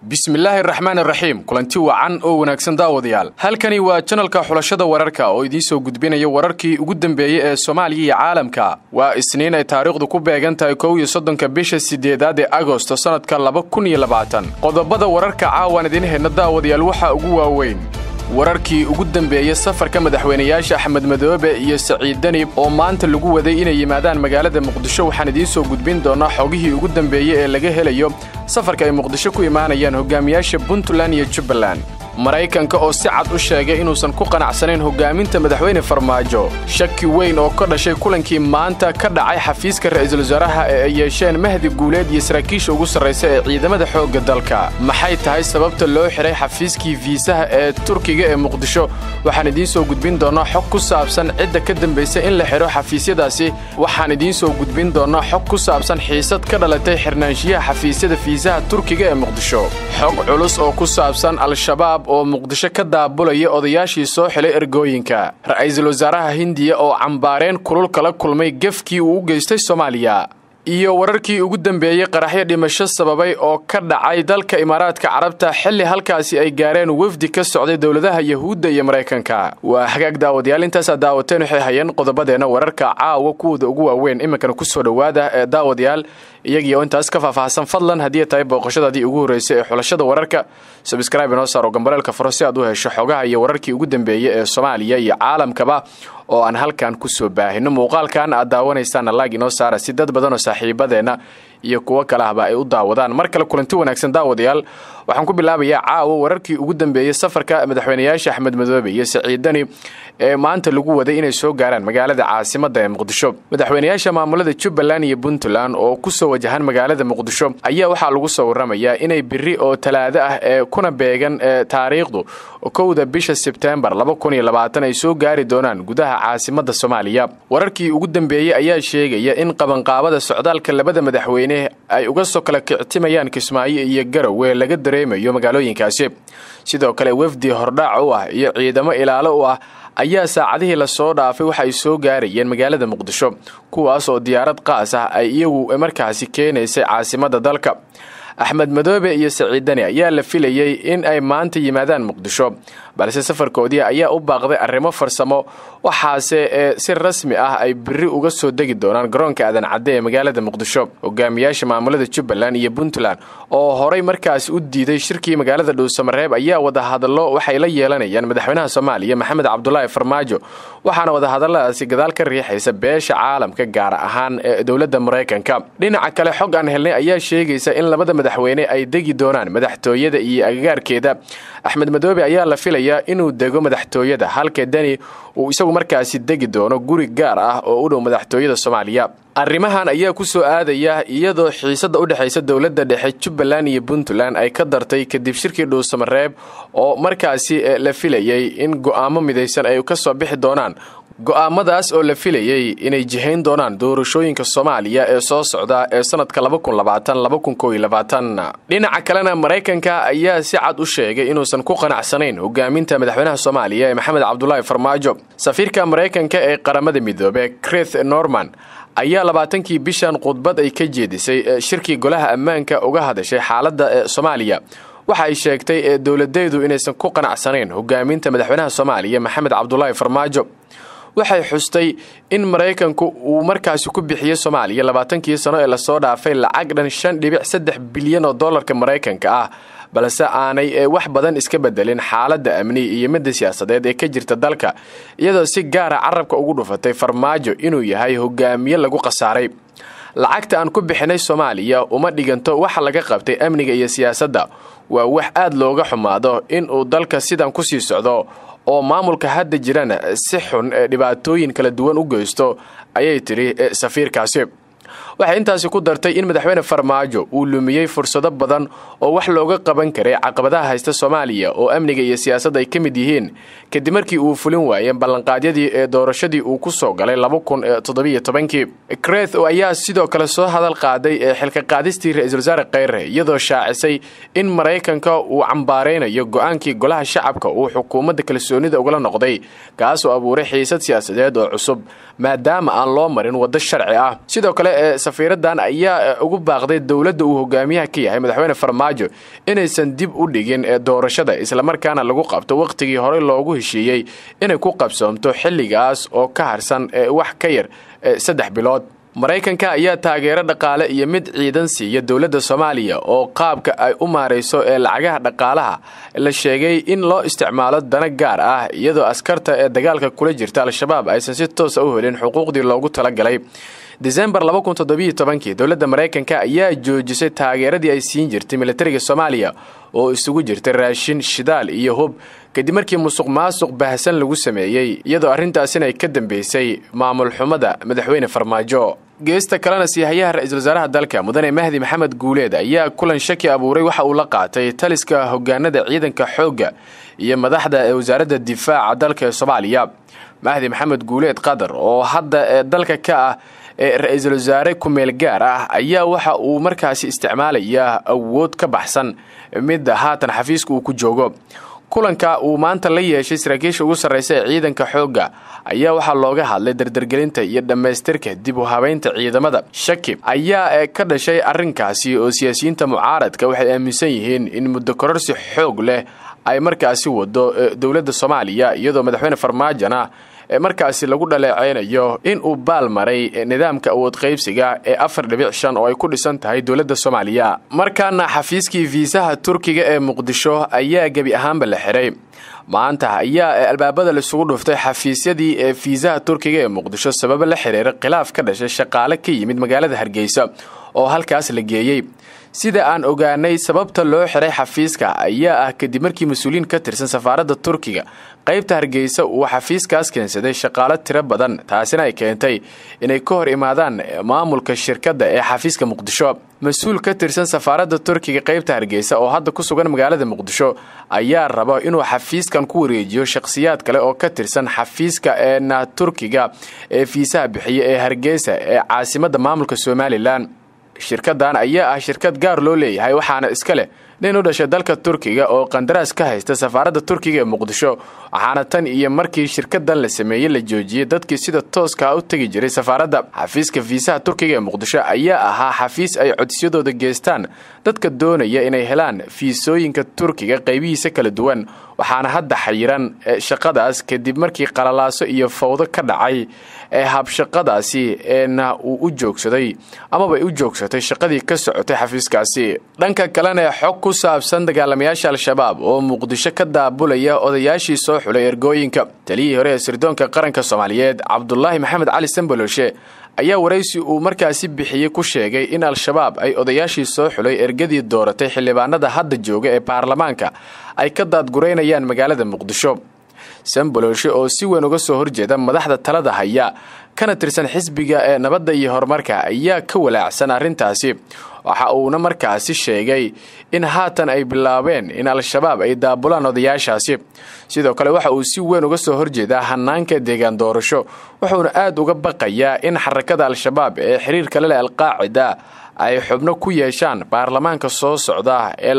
bismillaahi raxmaan raxiim kulanti wacan oo wanaagsan daawadayaal halkani waa janalka xulashada wararka oo idiinsoo gudbinaya wararkii ugu dambeeyey ee soomaaliya iyo caalamka waa isniin ay taariikhdu ku beegan tahay kow iyo soddonka bisha sideedaad ee agosto sannadka laba kun iyo labaatan qodobada wararka caawan idiin hayna daawadayaal waxaa ugu waaweyn wararkii ugu dambeeyey safarka madaxweynayaasha axmed madoobe iyo saciid danib oo maanta lagu waday inay yimaadaan magaalada muqdisho waxaan idiin soo gudbin doonaa xogihii ugu dambeeyey ee laga helayo safarka ay muqdisho ku imaanayaan hogaamiyaasha puntland iyo jubbaland maraykanka oo si cad u sheegay inuusan ku qanacsanayn hogaaminta madaxweyne farmaajo shaki weyn oo ka dhashay kulankii maanta ka dhacay xafiiska ra'iisul wasaaraha ee ay yeesheen mahdi guuleed iyo saraakiisha ugu sarraysa ee ciidamada xoogga dalka maxay tahay sababta loo xidhay xafiiskii fiisaha ee turkiga ee muqdisho waxaan idiin soo gudbin doonnaa xog ku saabsan cidda ka dambaysa in la xidho xafiisyadaasi waxaan idiin soo gudbin doonnaa xog ku saabsan xiisad ka dhalatay xirnaanshiyaha xafiisyada fiisaha turkiga ee muqdisho xog culus oo ku saabsan al-shabaab oo muqdisho ka daabulaya odayaashii soo xilay ergooyinka ra'iisul wasaaraha hindiya oo cambaareen kulul kala kulmay gefkii uu u geystay soomaaliya iyo wararkii ugu dambeeyey qaraxyo dhimasho sababay oo ka dhacay dalka imaaraadka carabta xilli halkaasi ay gaareen wefdi ka socday dowladaha yahuudda iyo maraykanka waa hagaag daawadayaal intaasaa daawateen waxay hayeen qodobadeenna wararka caawa kuwooda ugu waaweyn iminkana ku soo dhowaada ee daawadayaal iyagiioo intaas ka faahfaahsan fadlan haddii tahay booqashadaadii ugu horreysay ee xulashada wararka sabskraibe inoo saaro gambaleelka furo si aad u hesho xogaha iyo wararkii ugu dambeeyey ee soomaaliya iyo caalamkaba oo aan halkan ku soo baahino muuqaalkan aad daawanaysaana laag inoo saara si dad badanoo saaxiibadeenna iyo kuwo kale ahba ay u daawadaan mar kale kulanti wanaagsan daawadayaal waxaan ku bilaabayaa caawa wararkii ugu dambeeyey safarka madaxweynayaasha axmed madoobe iyo saciid dani ee maanta lagu waday inay soo gaaraan magaalada caasimadda ee muqdisho madaxweynayaasha maamulada jubbaland iyo puntland oo ku soo wajahan magaalada muqdisho ayaa waxaa lagu soo warramayaa inay biri oo talaado ah ee kuna beegan ee taariikhdu kowda bisha sebteembar ay soo gaari doonaan gudaha caasimadda soomaaliya wararkii ugu dambeeyey ayaa sheegaya in qabanqaabada socdaalka labada madaxweyne ay uga soo kala kictimayaan kismaayo iyo garowe laga dareemayo magaalooyinkaasi sidoo kale wefdi hordhaac u ah iyo ciidamo ilaalo u ah ayaa saacadihii lasoo dhaafay waxa ay soo gaarayeen magaalada muqdisho kuwaas oo diyaarad qaas ah ay iyagu markaasi keenaysay caasimadda dalka axmed madoobe iyo saciid dani ayaa la filayey in ay maanta yimaadaan muqdisho balse safarkoodii ayaa u baaqday arrimo farsamo waxaase ee si rasmi ah ay biri uga soo degi doonaan garoonka aadan cadde ee magaalada muqdisho hogaamiyaasha maamulada jubbaland iyo puntland oo horay markaasi u diiday shirkii magaalada dhuusamareeb ayaa wadahadallo waxay la yeelanayaan madaxweynaha soomaaliya maxamed cabdulaahi farmaajo waxaana wadahadalladaasi gadaal ka riixaysa beesha caalamka gaar ahaan ee dowladda maraykanka dhinaca kale xog aan helnay ayaa sheegaysa in labada madaxweyne ay degi doonaan madaxtooyada iyo agagaarkeeda axmed madoobe ayaa la filayaa inuu dego madaxtooyada halka deni uu isagu markaasi degi doono guri gaar ah oo u dhow madaxtooyada soomaaliya arrimahan ayaa ku soo aadaya iyadoo xiisadda u dhexaysa dowladda dhexe jubbaland iyo puntland ay ka dartay kadib shirkii dhuusamareeb oo markaasi la filayey in go'aamo midaysan ay ka soo bixi doonaan go'aamadaas oo la filayey inay jihayn doonaan doorashooyinka soomaaliya ee soo socda ee sannadka dhinaca kalena maraykanka ayaa si cad u sheegay inuusan ku qanacsanayn hogaaminta madaxweynaha soomaaliya ee maxamed cabdulaahi farmaajo safiirka maraykanka ee qaramada midoobe krith norman ayaa labaatankii bishan khudbad ay ka jeedisay shirkii golaha ammaanka uga hadashay xaaladda ee soomaaliya waxa ay sheegtay ee dowladeedu inaysan ku qanacsanayn hogaaminta madaxweynaha soomaaliya maxamed cabdulaahi farmaajo waxay xustay in maraykanku uu markaasi ku bixiyey soomaaliya labaatankii sano ee lasoo dhaafay lacag dhan shan dhibic saddex bilyan oo dollarka maraykanka ah balse aanay wax badan iska bedelin xaaladda amni iyo midda siyaasadeed ee ka jirta dalka iyadoo si gaara carabka ugu dhufatay farmaajo inuu yahay hogaamiye lagu khasaaray lacagta aan ku bixinay soomaaliya uma dhiganto waxa laga qabtay amniga iyo siyaasadda waa wax aad looga xumaado in uu dalka sidan ku sii socdo oo maamulka hadda jirana si xun ee dhibaatooyin kala duwan u geysto ayay tidhi safiirkaasi waxay intaasi ku dartay in madaxweyne farmaajo uu lumiyey fursado badan oo wax looga qaban karay caqabadaha haysta soomaaliya oo amniga iyo siyaasadda ay ka mid yihiin kadib markii uu fulin waayeen ballanqaadyadii ee doorashadii uu ku soo galay kii kreth ayaa sidoo kale soo hadal qaaday ee xilka qaadistii ra-iisul wasaare kheyre iyadoo shaacisay in maraykanka uu cambaaraynayo go-aankii golaha shacabka uu xukuumadda kalsoonida ugala noqday kaasoo abuuray xiisad siyaasadeed oo cusub maadaama aan loo marin waddo sharci ah sidoo kale safiiradan ayaa ugu baaqday dowladda uu hogaamiyaha ka yahay madaxweyne farmaajo inaysan dib u dhigin doorashada islamarkaana lagu qabto wakhtigii horey loogu heshiiyey inay ku qabsoomto xilligaas oo ka harsan wax ka yar saddex bilood maraykanka ayaa taageero dhaqaale iyo mid ciidan siiya dowladda soomaaliya oo qaabka ay u maarayso ee lacagaha dhaqaalaha la sheegay in loo isticmaalo dana gaar ah iyadoo askarta ee dagaalka kula jirta al-shabaab aysan si toosa u helin xuquuqdii loogu talagalay desembar kii dowladda maraykanka ayaa joojisay taageeradii ay siin jirtay militariga soomaaliya oo isugu jirtay raashin shidaal iyo hub kadib markii musuq maasuq baahsan lagu sameeyey iyadoo arrintaasina ay ka dambeysay maamul xumada madaxweyne farmaajo geesta kalena siihayaha ra-iisul wasaaraha dalka mudane mahdi maxamed guuleed ayaa kulan shaki abuuray waxa uu la qaatay taliska hogaanada ciidanka xoogga iyo madaxda ee wasaaradda difaaca dalka ee soomaaliya mahdi maxamed guuleed qatar oo hadda ee dalka ka ah ee ra-iisul wasaare kumeel gaar ah ayaa waxa uu markaasi isticmaalayaa awood ka baxsan midda haatan xafiiska uu ku joogo kulanka uu maanta la yeeshay saraakiisha ugu sarraysa ee ciidanka xoogga ayaa waxaa looga hadlay dardargelinta iyo dhammaystirka dib u habaynta ciidamada shaki ayaa ka dhashay arrinkaasi oo siyaasiyiinta mucaaradka waxay aaminsan yihiin in muddo kororsi xoog leh ay markaasi wado dowladda soomaaliya iyadoo madaxweyne farmaajona markaasi lagu dhaleeceynayo in uu baal maray nidaamka awood qaybsiga ee afar dhibic shan oo ay ku dhisan tahay dowladda soomaaliya markaana xafiiskii fiisaha turkiga ee muqdisho ayaa gebi ahaanba la xiray maanta ayaa albaabada laisugu dhuftay xafiisyadii ee fiisaha turkiga ee muqdisho sababo la xiriira khilaaf ka dhashay shaqaale ka yimid magaalada hargeysa oo halkaas la geeyey sida aan ogaanay sababta loo xiray xafiiska ayaa ah kadib markii mas-uuliyiin ka tirsan safaaradda turkiga qaybta hargeysa uu xafiiskaas keensaday shaqaalo tiro badan taasina ay keentay inay ka hor imaadaan maamulka shirkadda ee xafiiska muqdisho mas-uul ka tirsan safaaradda turkiga qaybta hargeysa oo hadda ku sugan magaalada muqdisho ayaa raba inuu xafiiskan ku wareejiyo shakhsiyaad kale oo ka tirsan xafiiska eena turkiga ee fiisaha bixiya ee hargeysa ee caasimadda maamulka somalilan shirkadan ayaa ah shirkad gaar loo leeyahay waxaana iska leh nin u dhashay dalka turkiga oo qandaraas ka haysta safaaradda turkiga ee muqdisho waxaana tan iyo markii shirkadan la sameeyey la joojiyey dadkii sida tooska u tegi jiray safaaradda xafiiska fiisaha turkiga ee muqdisho ayaa ahaa xafiis ay codsiyadooda geestaan dadka doonaya inay helaan fiisooyinka turkiga qaybihiisa kala duwan waxaana hadda xayiran shaqadaas kadib markii qalalaaso iyo fawdo ka dhacay ee habshaqadaasi eena uu u joogsaday amaba u joogsatay shaqadii ka socotay xafiiskaasi dhanka kalena xog ku saabsan dagaalamayaasha al-shabaab oo muqdisho ka daabulaya odayaashii soo xulay ergooyinka taliyihii hore ee sirdoonka qaranka soomaaliyeed cabdulaahi maxamed cali samboloshe ayaa waraysi uu markaasi bixiyey ku sheegay in al-shabaab ay odayaashii soo xulay ergadii dooratay xildhibaanada hadda jooga ee baarlamaanka ay ka daadguraynayaan magaalada muqdisho samboloshe oo si weyn uga soo horjeeda madaxda talada haya kana tirsan xisbiga ee nabadda iyo horumarka ayaa ka walaacsan arrintaasi waxa uuna markaasi sheegay in haatan ay bilaabeen in al-shabaab ay daabulaan odayaashaasi sidoo kale waxa uu si weyn uga soo horjeedaa hanaanka deegaan doorasho wuxuuna aad uga baqayaa in xarakada al-shabaab ee xiriir kale leh alqaacida ay xubno ku yeeshaan baarlamaanka soo socda ee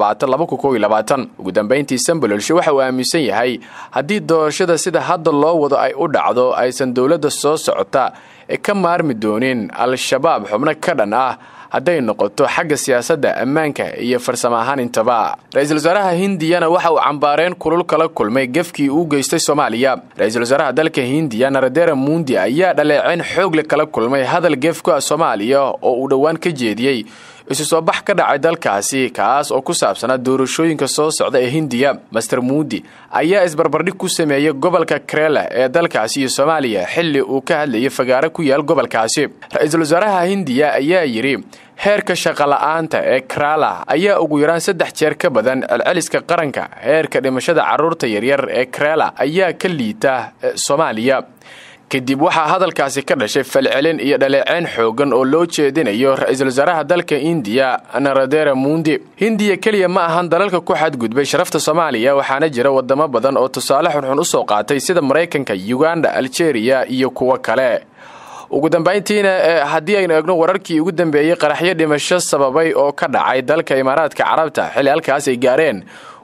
ugu dambayntii sambololshe waxa uu aaminsan yahay haddii doorashada sida hadda loo wado ay u dhacdo aysan dowladda soo socota ee ka maarmi doonin al-shabaab xubno ka dhan ah hadday noqoto xagga siyaasadda ammaanka iyo farsamo ahaan intaba ra-iisul wasaaraha hindiyana waxa uu cambaareen kulul kala kulmay gefkii uu geystay soomaaliya ra-iisul wasaaraha dalka hindiya naradera mundi ayaa dhaleeceyn xoogle kala kulmay hadal gefka soomaaliya oo uu dhowaan ka jeediyey isu soo bax ka dhacay dalkaasi kaas oo ku saabsanaa doorashooyinka soo socda ee hindiya master muudi ayaa isbarbardhig ku sameeyey gobolka krela ee dalkaasi iyo soomaaliya xilli uu ka hadlayay fagaaro ku yaal gobolkaasi ra-iisul wasaaraha hindiya ayaa yidhi heerka shaqola'aanta ee krala ayaa ugu yaraan saddex jeer ka badan celceliska qaranka heerka dhimashada carruurta yaryar ee krela ayaa ka liita soomaaliya kadib waxaa hadalkaasi ka dhashay falcelin iyo dhaleeceyn xoogan oo loo jeedinayo ra-iisul wasaaraha dalka indiya naradera mundi hindiya keliya ma ahan dalalka ku xadgudbay sharafta soomaaliya waxaana jira wadamo badan oo tusaale xunxun u soo qaatay sida maraykanka uganda aljeeriya iyo kuwo kale ugu dambayntiina haddii aynu eegno wararkii ugu dambeeyey qaraxyo dhimasho sababay oo ka dhacay dalka imaaraadka carabta xilli halkaas ay gaareen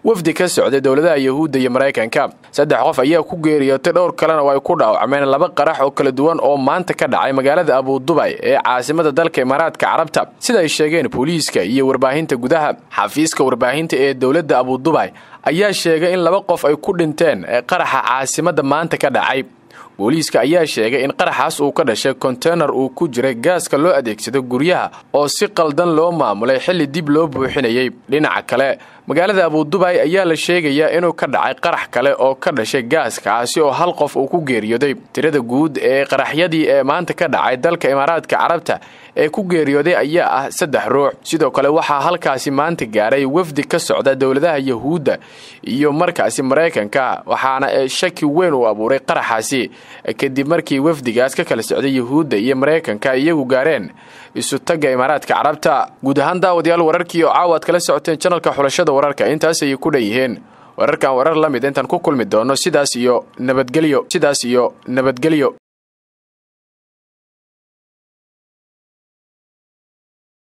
wafdi ka socday dowladaha yahuudda iyo maraykanka saddex qof ayaa ku geeriyootay dhowr kalena oo ay ku dhaawacmeen laba qarax oo kala duwan oo maanta ka dhacay magaalada abudubay ee caasimada dalka imaaraadka carabta sida ay sheegeen booliiska iyo warbaahinta gudaha xafiiska warbaahinta ee dowladda abudubay ayaa sheegay in laba qof ay ku dhinteen ee qaraxa caasimadda maanta ka dhacay booliiska ayaa sheegay in qaraxaas uu ka dhashay konteynar uu ku jiray gaaska loo adeegsado guryaha oo si qaldan loo maamulay xilli dib loo buuxinayay dhinaca kale magaalada abudubay ayaa la sheegayaa inuu ka dhacay qarax kale oo ka dhashay gaaskaasi oo hal qof uu ku geeriyooday tirada guud ee qaraxyadii ee maanta ka dhacay dalka imaaraadka carabta ee ku geeriyooday ayaa ah saddex ruux sidoo kale waxaa halkaasi maanta gaaray wafdi ka socda dowladaha yahuudda iyo markaasi maraykanka waxaana shaki weyn uu abuuray qaraxaasi kadib markii wafdigaas ka kala socday yahuudda iyo maraykanka iyagu gaareen isu tagga imaaraadka carabta guud ahaan daawadayaal wararkii oo caawa ad kala socoteen janalka xulashada wararka intaas ayay ku dhan yihiin wararkan warar la mid intaan ku kulmi doono sidaas iyo nabadgelyo sidaas iyo nabadgelyo